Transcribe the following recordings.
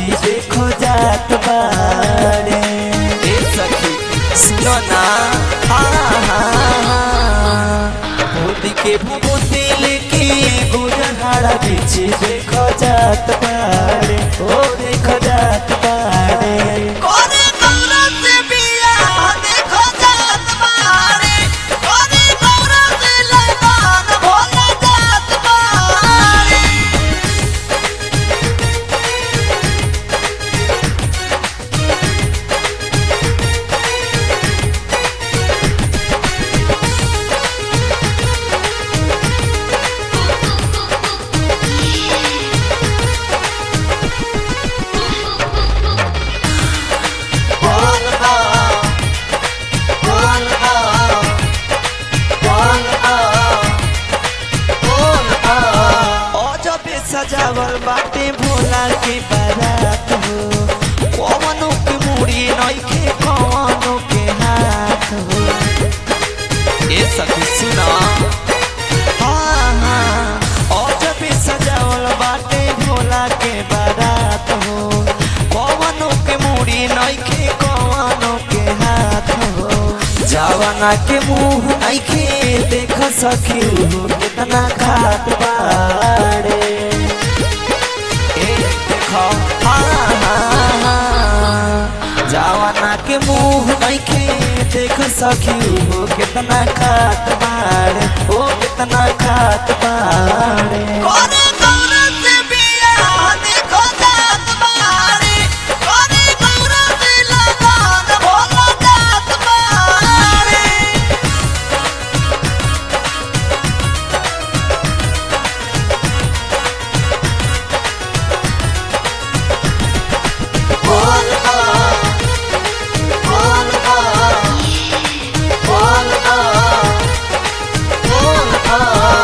पीछे देखो जात बाड़े ए सखी सुनो ना हाँ हाँ मोदी के भूति लेके गुजरहाड़ा पीछे देखो जात बाड़े ओ देखो जात बाड़े कोने गौरा से बिया देखो जात बारे कोने गौरा से लगान भोला जात बारे बोल बा बोल बा बोल बा बोल बा ओ जब सजावल बाटे भोला के बारात हो कवनो के मुड़ी नइखे कवनो के हाथ हो ए सखी सुना हाँ हाँ ओ जब सजावल बाटे भोला के बारात हो कवनो के मुड़ी नइखे कवनो के हाथ हो जवाना के मुंह नइखे देख सखी उ कितना खात बाड़े ए देखो हाँ हाँ हाँ जवाना के मुंह नइखे देख सखी उ कितना खात बाड़े ओ कितना खात बाड़े कोने गौरा से बिया देखो जात बारे कोने गौरा से लगान भोला जात बारे बोल बा बोल बा बोल बा बोल बा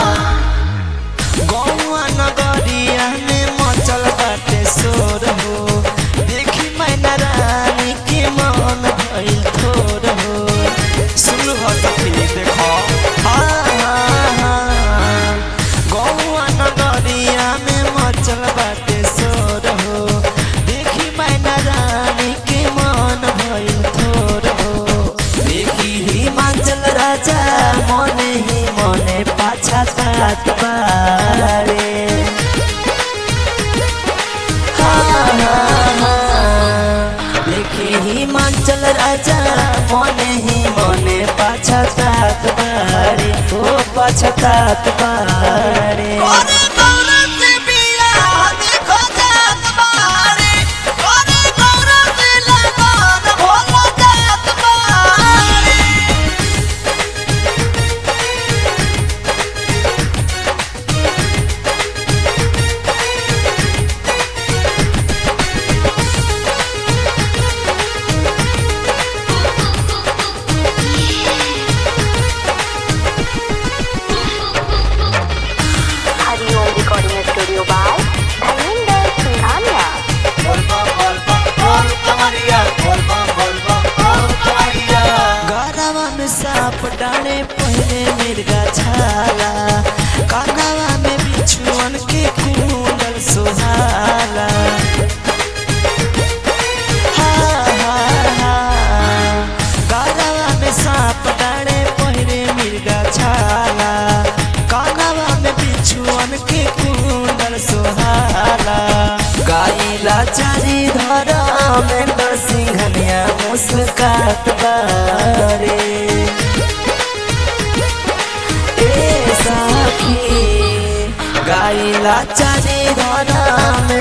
गौआ नगरिया में मचल बाटे शोर हो देखी मैना रानी के मन भइल थोर हो सुन हो सखी देखो हाँ हाँ हाँ गौआ नगरिया में मचल बाटे शोर हो देखी मैना रानी के मन भइल थोर हो देखी हिमाचल राजा मने ही मने पाछा तात बारे हाँ, हाँ, हाँ। देखी हिमाचल राजा मने ही मने पाछा तात बारे ओ पाछा तात बारे कोने गौरा से बिया देखो जात बारे कोने गौरा से लगान भोला जात बारे Hariom recording studio by Dharmendra Singhania बोलबा बोलबा बोल कमरिया बोलबा बोलबा बोल कमरिया गरवा में साप डाले पहले मिर्गा छाला कानवा में बिछुअन के कुंडल सुहाला हाँ, हाँ, हाँ। गरवा में साप डाले पहले मिर्गा छाला कानवा में बिछुअन के कुंडल सुहाला गाइला चारी धरा में सिंघनिया मुस्कात बारे ए साखी गाइला चारी धरा में